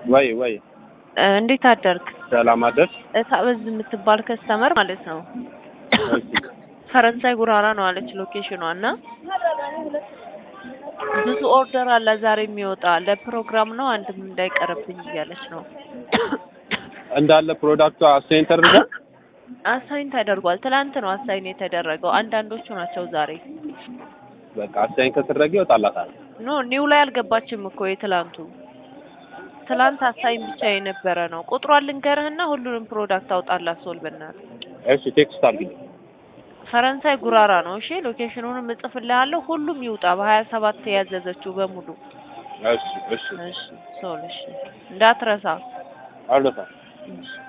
ወይ ወይ እ እንዴት አደርክ? ሰላም አደርሽ? እታበዝ የምትባል ከስተመር ማለት ነው እሺ ፈረንሳይ ጉራራ ነው አለች ሎኬሽኗ እና ብዙ ኦርደር አለ ዛሬ የሚወጣ ለፕሮግራም ነው አንድም እንዳይቀርብኝ እያለች ነው። እንዳለ ፕሮዳክቱ አሳይን ተደርጓል። አሳይን ተደርጓል። ትላንት ነው አሳይን የተደረገው። አንዳንዶቹ ናቸው ዛሬ። በቃ አሳይን ከተደረገ ይወጣላታል። ኖ ኒው ላይ አልገባችም እኮ የትላንቱ። ትላንት አሳይን ብቻ የነበረ ነው። ቁጥሯን ልንገርህና ሁሉንም ፕሮዳክት አውጣላት ሶል በእናትህ። እሺ ቴክስት አድርጊ። ፈረንሳይ ጉራራ ነው። እሺ ሎኬሽኑንም እጽፍልሃለሁ። ሁሉም ይውጣ በሀያ ሰባት ያዘዘችው በሙሉ። እሺ እሺ እሺ ሶል እሺ እንዳትረሳ። አልረሳም። እሺ